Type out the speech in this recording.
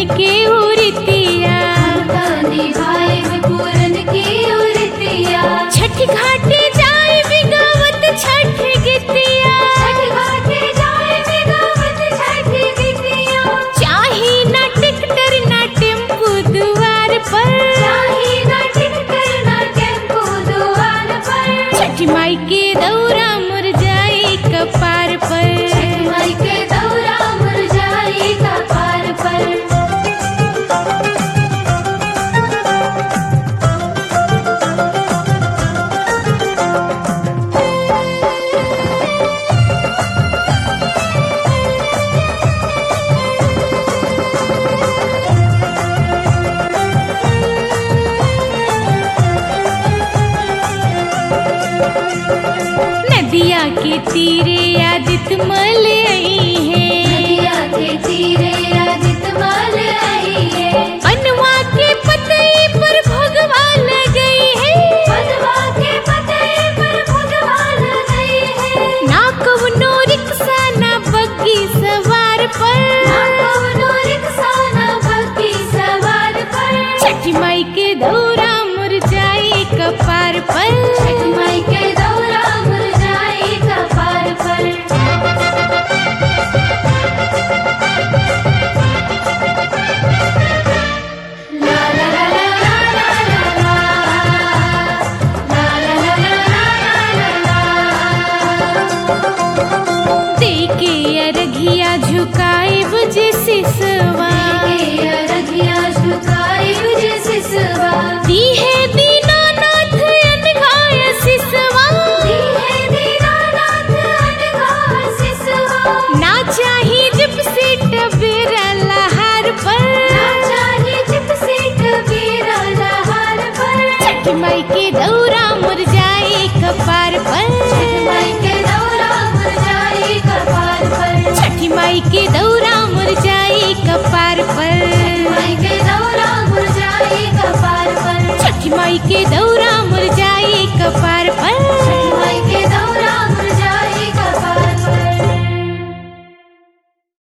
के उरितिया निभाए पूरन की उरतिया छठ घाटे जाए बिगावत छठ गीतिया छठ घाटे जाए बिगावत छठ गीतिया चाहे ना टिकटर ना टेम्पू दुआर पर चाहे ना टिकटर ना टेम्पो दुआर पर छठ माई के दौरा मुरझाई कपार पर माई के दौरा मुरझाई का पार पर नदिया के तीरे आदित मल आई है नदिया के तीरे आदित माल आई है अनुआ के पतई पर भगवा गई है पदवा के पते पर भगवान गई है ना कवनो रिक्शा ना बग्गी सवार पर ना कौनो रिक्शा ना बग्गी सवार पर छठ माई के दौरा मुरझाई कपार पर माई के दौरा मुरझाई का पार पर ला ला ला ला ला ला ला ला ला ला ला ला ला देके अरघिया झुकाए बुझे सिसवा रघिया झुकाई मुझे सिसवा दी है दीनानाथ अनघाय सिसवा दी है दीनानाथ अनघा सिसवा ना चाही जिप सीट बेरा लहार पर ना चाहे जिप से कबीरा लहार पर छठ माई के दौरा मुरझाई कपार पर माई के दौरा मुरझाई कपार पर छठ माई के दौरा मुरझाई कपार पर माई के दौरा मुरझाई कपार पर छठ माई के दौरा